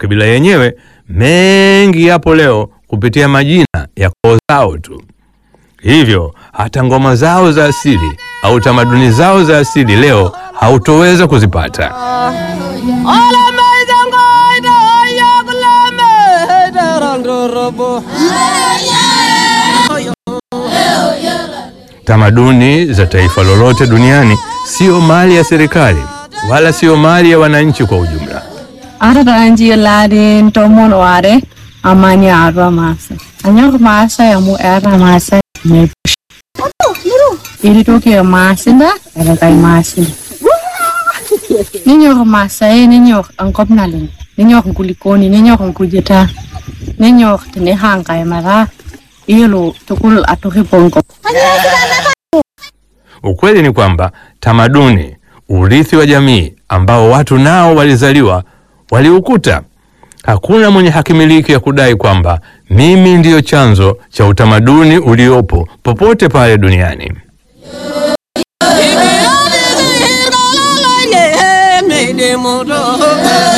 makabila yenyewe mengi yapo leo kupitia majina ya koo zao tu. Hivyo hata ngoma zao za asili au tamaduni zao za asili leo hautoweza kuzipata. Tamaduni za taifa lolote duniani sio mali ya serikali wala sio mali ya wananchi kwa ujumla. Arata anji ladin tomon ware amani arwa masa. Anyok masa ya mu era masa ne. Ili toki ya masinda era kai masinda. Ninyok masa e ninyok angkop nalin. Ninyok kulikoni ninyok kujeta. Ninyok tene hangkai mara. Ilo tukul atoki pongko. Ukweli ni kwamba tamaduni, urithi wa jamii ambao watu nao walizaliwa, waliukuta. Hakuna mwenye hakimiliki ya kudai kwamba mimi ndiyo chanzo cha utamaduni uliopo popote pale duniani. Made